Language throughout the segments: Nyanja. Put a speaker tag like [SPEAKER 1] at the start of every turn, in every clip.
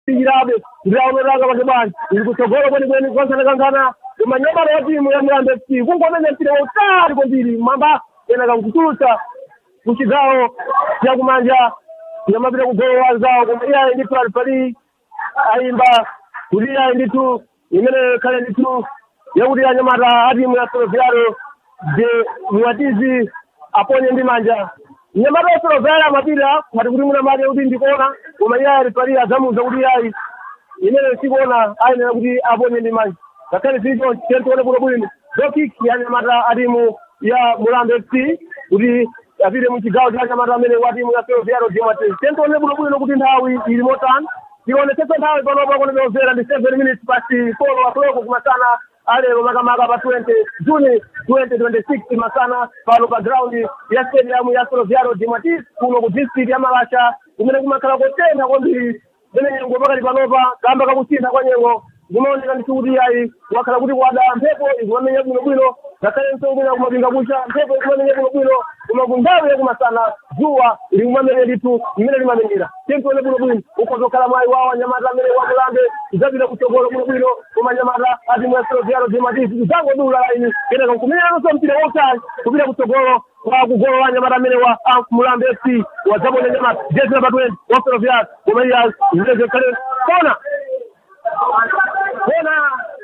[SPEAKER 1] irabe ndiraoneranga vake bani iri kutsogolo kweni kweni kwansanakankana kumanyamara wa timu ya murambe fc kungomenya mpira wautali kwambiri mamba kenaka nkutulutsa kuchigawo chakumanja nyamapita kugolo wanzawo koma iyayi ndi palipali ayimba kuti iyayi ndithu imene khale ndithu yakuti anyamata a timu ya soloviaro de muwatizi aponye ndi manja nyamata ya soloviaro amapita ngati kuti munamake kuti ndikuona koma iyayi alipali adzamuza kuti iyayi imene sikuona ayenera kuti aponye ndi manja ngakhale zicho tentione bwino bwino dokik ya nyamata a timu ya murambe fc kuti apite muchigawo cha nyamata amene wa timu ya soloviaro de muwatizi tentione bwino bwino kuti nthawi ili motani tionetsetse nthawi panopa kunemezera ndi seven minutes past four o'clock kumasana alero makamaka pa 20 juni 2026 masana pano pa ground ya stadium ya soloviaro de matis kuno ku district ya malasha kumene kumakhala kotentha kwambiri mene nyengo pakati panopa kamba kakusintha kwa nyengo kumaoneka ndithu kuti ayi wakhala kuti kwada mphepo ikumamenya bwinobwino ngakhale msongwina kumapinga kucha mphepo ikumamenya bwinobwino koma kunthawi yakumasana dzuwa likumamenya ndithu mmene limamenyera tentione bwinobwino ukozokhala mwayi wawo anyamata amene wakulambe kudzapita kutsogolo bwinobwino koma anyamata atimu ya soloviaro de matisi kudzangodula laini kenaka nkumenyeranso mpira wautali kupita kutsogolo kwa kugolo wa anyamata amene wa mulambe fc wadzabona nyamata jezi namba 20 wa soloviaro koma iya zileze kale kona kona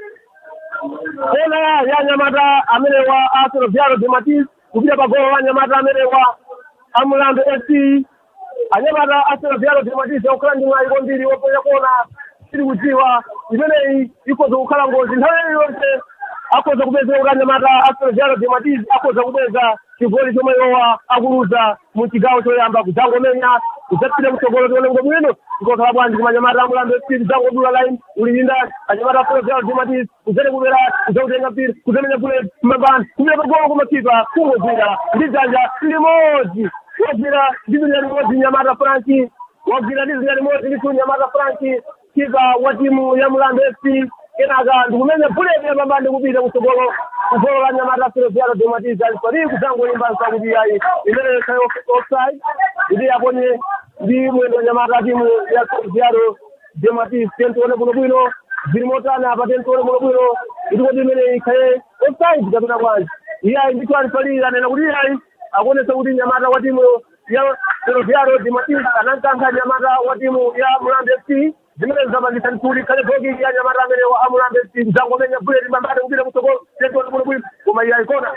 [SPEAKER 1] kona ya nyamata amene wa Arsenal Viaro de Matis kupita pagolo wa nyamata amene wa Amulambe FC anyamata Arsenal Viaro de Matis akukhala ndi mwayi kwambiri woponya kona tiri kudziwa imeneyi ikhoza kukhala ngozi nthawi yonse akhoza kupezeka kuti anyamata Arsenal Viaro de Matis akhoza kupeza chigoli chomwe iwowa akuluza mu chigawo choyamba kudzangomenya kudzapita kutsogolo tione ngo bwino ikokhala bwanji koma anyamata amulambe fc kudzangodula line ulilinda anyamata Arsenal Viaro de Matis kudzere kubera kudzautenga mpira kudzamenya bullet kumabani kumira pagolo kumakipa kungogwira ndi dzanja limodzi wagwira ndi dzanja limodzi nyamata franki wagwira ndi dzanja limodzi ndithu nyamata franki kipa wa timu ya mulambe fc kenaka ndikumenya bullet yapamba ndikupita kutsogolo kugolo la nyamata soloviaro de matis alipari kudzangoyimba nsakuti yayi imene khayo offside kuti aponye ndi mwendo nyamata timu ya soloviaro de matis tentione bwinobwino zili motani apa tentione bwinobwino kuti kodi imene ikhaye offside kapena bwanji iyayi ndithu alipalira anena kuti iyayi akuonesa kuti nyamata wa timu ya soloviaro de matis anamkankha nyamata wa timu ya mulambe fc zimene zapangisa ntuli khale bogi ya nyamata amene wa amulambe mdzangomenya buleti mbambate kupita kutsogolo tentione bwinobwino koma iyayi kona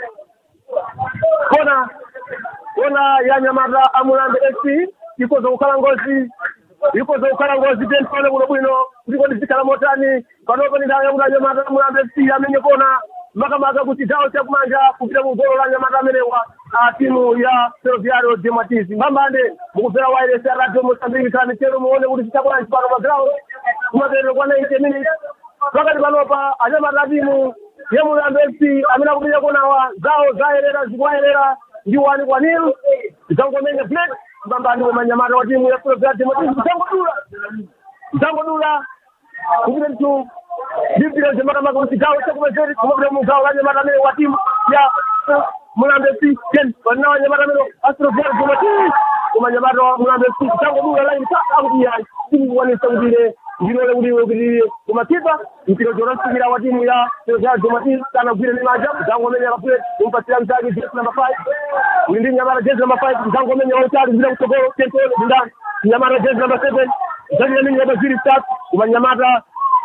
[SPEAKER 1] kona kona ya nyamata amulambe fc ikoza kukhala ngozi ikoza kukhala ngozi tentione bwinobwino kuti kodi zikhala motani panopo ni nthawi yakuti anyamata amulambe fc amenye kona makamaka kuti chigawo chakumanja kupita kugolo la nyamata amenewa a timu ya ferroviario de matis mbambande mukupera wireless ya radio mosambiki khala mitero muone kuti chitabwanji pano pa ground kumaperero kwa 90 minutes pakati panopa anyamata a timu ya mulambe fc amene akupita konawa zawo zayerera zikuwayerera ndi wani kwa nil zangomenya plate mbambande koma nyamata wa timu ya ferroviario de matis zangodula zangodula kupita mtu ndipira zemakamaka muchigawo chakumazeri kumapita mugawo la nyamata amene wa timu ya mulambe fc ten vanina wanyamata amene astroviar zomati koma nyamata wa mulambe fc changodula laini ta akuti yayi tikukwanisa kuti ine ndinole kuti iwe kuti iye koma kipa mpira chonasikira wa timu ya serojaa zomati kana gwire ndi manja zangomenya kapule kumpatsira mtaki jezi namba five uli ndi nyamata jezi namba five zangomenya wautali zile kutsogolo tentole ndani nyamata jezi namba seven zalile ndi nyamata ziri tatu koma nyamata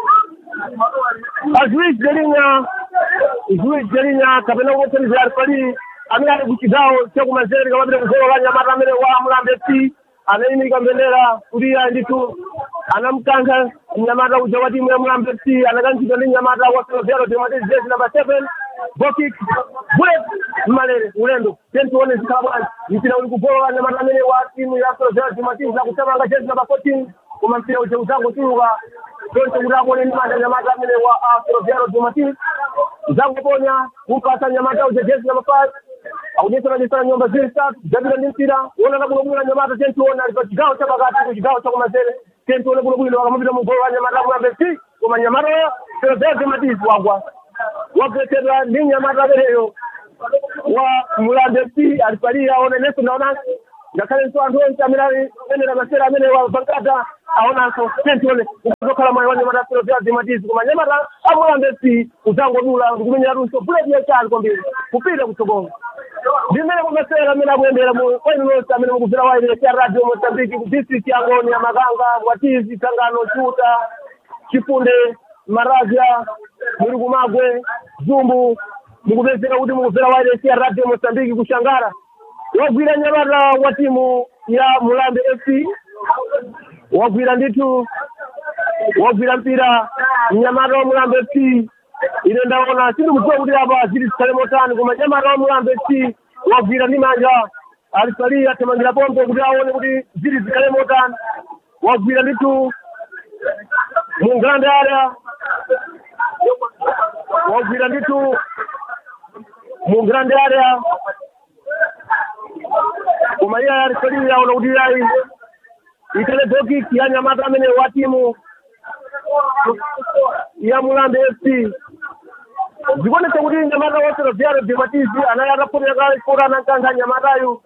[SPEAKER 1] azuizi jelinya zuizi jelinya kapena kuothanizira alipali amene ali kuchigawo chakumazere kamapita kugolo la nyamata amene wa mulambe fc anayimika mbendera kuti iya ndithu anamkankha mnyamata uja wa timu ya mulambe fc anakankhidwa ndi mnyamata wa selovero dematezi jezi namba seven bokik bulet mmalere ulendo tentione zikhala bwanji mpira uli kugolo la nyamata amene wa timu ya selovero dematezi akutamanga jezi namba fourteen koma mpira uja uzangotuluka tonse kuti akone ndi manja nyamata amene wa selovero dematezi zangoponya kumpasa nyamata uja jezi namba five akudyetsananyetsana nyumba ziri zitatu zapita ndi mpira wonana bwinobwino nyamata tentiona ali pa chigawo chapakati ku chigawo chakumanzere tentione bwinobwino akamapita mugolo wa nyamata mulambe fc koma nyamata oyo selovero matizi wagwa wagwetsedwa ndi nyamata ameneyo wa mulambe fc alipaliya onenenso naonanso ngakhalenso anthu onse amene ali enera masera amene wa bankata aonanso tentione ukuzokhala mwayi wa nyamata filofia zimatizi koma nyamata amulambe si uzangodula ndikumenyeratunso buleti yachali kwambiri kupita kutsogolo ndimene kumasewera amene akuyendera mu kwenu nonse amene mukubvera wailesi ya radio mozambiki ku district ya ngoni ya makanga bwatizi tsangano chuta chifunde maravya muli kumagwe zumbu mukupezeka kuti mukubvera wailesi ya radio mozambiki kushangara wagwira nyamata wa timu ya mulambe fc wagwira ndithu wagwira mpira mnyamata wa mulambe fc ine ndaona sindikudziwa kuti apa zili zikhale motani koma nyamata wa mulambe fc wagwira ndi manja alisalii athamangira pombe kuti aone kuti zili zikhale motani wagwira ndithu mu grande area wagwira ndithu mu grande area koma iye alisalii aona kuti ayi ikale dokiki ya nyamata amene wa timu ya mulambe fc zikuonetsa kuti nyamata wosera vyaro vimatizi anayi atapotera kora anankantha nyamatayu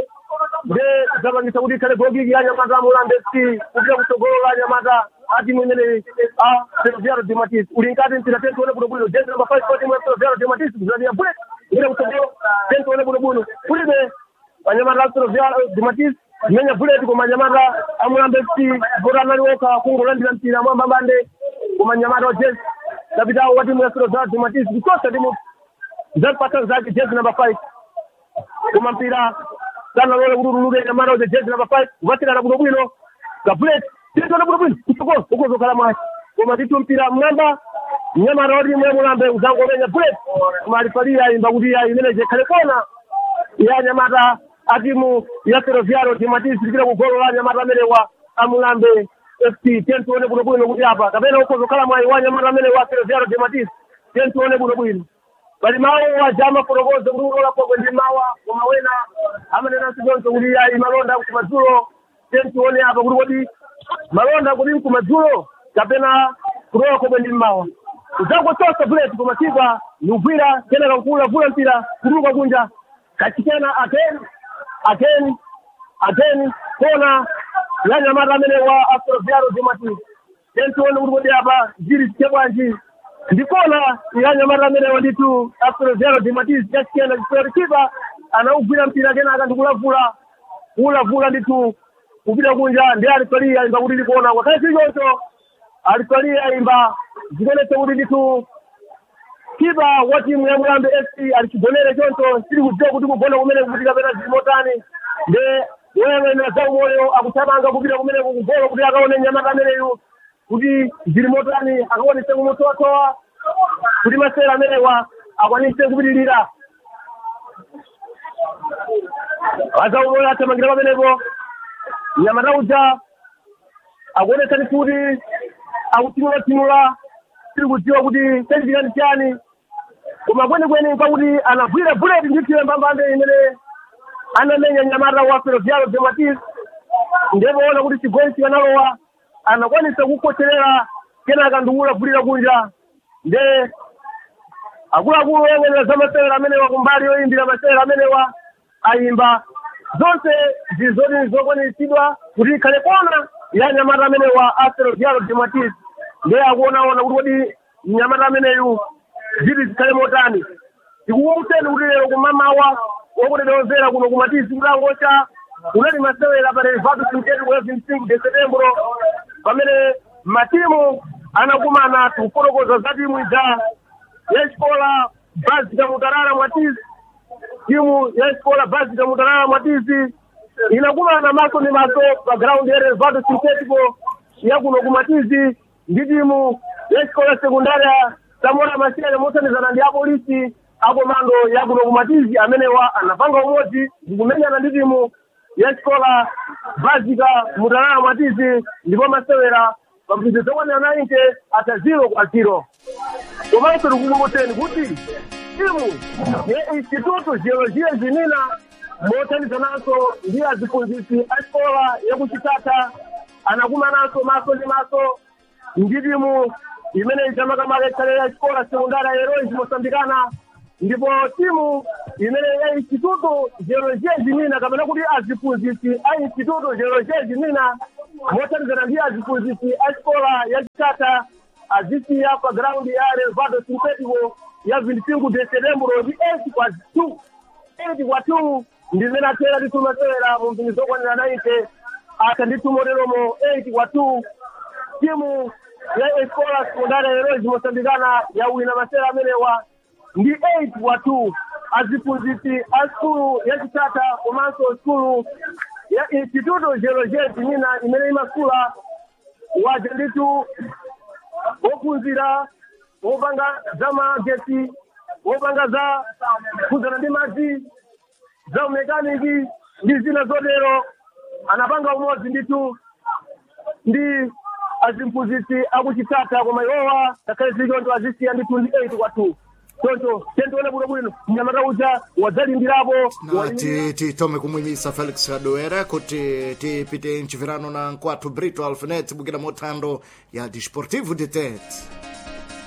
[SPEAKER 1] nde zapangisa kuti ikhale gogiki ya nyamata ya mulambe fc kupita kutsogolo la nyamata a timu imeneyi a serovyaro vimatizi uli nkati mpira tentione bwinobwino jezi namba five kwa timu ya serovyaro vimatizi kuzania bule kupita kutsogolo tentione bwinobwino kulibe anyamata a serovyaro vimatizi menya buleti koma nyamata amulambe fc bora analioka kungolandira mpira mwamba bande koma nyamata wa jezi kapitawo wa timu ya serovyaro vimatizi kukosa timu zapata zake jezi namba five koma mpira sana lole kulululude nyamata uja jezi namba five kupatikana bwinobwino kabulet titona bwinobwino kutsogolo ukozokhala mwaci koma titu mpira mwamba nyamata wa timu ya mulambe uzangomenya bulet koma alifalia ayimba kuti ayi imene jekhale kona ya nyamata a timu ya serovyaro timatizi tikira kugolo la nyamata amene wa amulambe fc tentione bwinobwino kuti apa kapena ukozokhala mwayi wa nyamata amene wa serovyaro timatizi tentione bwinobwino bali mawu wajama fotokoze kuti ulola kokwe ndi mawa koma wena amanenanso choncho kuti ayi malonda kumadzulo tentione apa kuti kodi malonda kuti mkumadzulo kapena kulola kokwe ndi mawa udzangotosa buleti koma sipa nikugwira kenaka kukulavula mpira kutuluka kunja kachikena again again again kona ya nyamata amene wa astroviaro zimati tentione kuti kodi apa zili zike bwanji ndikona ya nyamata amene wanditu astroviaro zimati chachikena chifukati kipa anaugwira mpira kenaka ndikulavula kulavula ndithu kupita kunja ndi alifalia imba kuti ndikuona kwakhale chilichoncho alifalia imba zikonetse kuti ndithu kipa wa timu ya mulambe fc alichigonere choncho sili kudziwa kuti kugona kumene kukutika pena zili motani nde wewe na za umoyo akuthamanga kupita kumene kukugolo kuti akaone nyamata ameneyu kuti zili motani akaonese kumutowatowa kuti masera amenewa akwanise kupitirira aza umoyo athamangira pamenepo nyamata uja akuonesa kuti akutimulatimula tiri kudziwa kuti chachitika ndi chani koma kwenikweni pakuti anagwira buleti ndithiwe mbambande imene anamenya nyamata wa serovyalo dematis ndipo ona kuti chigoli chikanalowa anakwanisa kukocherera kenaka ndikulavulira kunja nde akuluakulu oyang'anira za masewera amenewa kumbali yoyimbira masewera amenewa ayimba zonse zizoti zokwaniritsidwa kuti ikhale kona ya nyamata amenewa asero vyalo dematis nde akuonaona kuti kodi nyamata ameneyu ziti zikhale motani tikukumbuseni kuti lero kumamawa wakutedewozera kuno kumatisi kutangocha kunali masewera pa relvado sinketi kwa 25 de setembro pamene matimu anakumana tikufotokoza za timu ija ya xikola basica mutarala mwatizi timu ya xikola basica mutarala mwatizi inakumana maso ndi maso pa ground ya relvado sintetico ya kuno kumatizi ndi timu ya xikola sekundaria samora masiyane mosanizana ndi apolisi akomando ya kuno kumatizi amenewa anapanga umodzi ndikumenyana ndi timu ya xikola basica mutarala mwatizi ndipo masewera pambizo zokwanira 90 ata zero kwa zero komanso tikukumbuseni kuti timu ya instituto geologia zinina mothandizananso ndi aziphunzitsi a xikola yakuchitata anakumananso maso ndi maso ndi timu imene ichamakamaka ikhale ya xikola sekundara heroes mosambikana ndipo timu imene ya instituto geologia zinina kapena kuti aziphunzitsi a instituto geologia zinina mothandizana ndi aziphunzitsi a xikola ya chitata azisiya pa graundi ya relvado sintético ya 25 de setembro ndi 8 kwa 2 8 kwa 2 ndi zimene athera titumasewera mu mpingo zokwanira 90 ata nditumoteromo 8 kwa 2 timu ya escola sekundari heroes mosambikana yawina masewera amenewa ndi 8 kwa 2 aziphunzitsi a skulu ya chitata komanso skulu ya instituto geologia tinina imene imasula waja nditu wophunzira wopanga za magesi wopanga za kuzana ndi madzi za umekaniki ndi zina zotero anapanga umodzi nditu ndi azimphunzitsi akuchitata koma iwowa ngakhale zilichoncho azisiya ndithu ndi 8 kwa 2 choncho tentione bwinobwino mnyamata uja wadzalimbirapo
[SPEAKER 2] na ti- titome kumwimisa felix adoera kuti tipite mchivirano na nkwathu brito alfinet bukira mothando ya desportivo de tete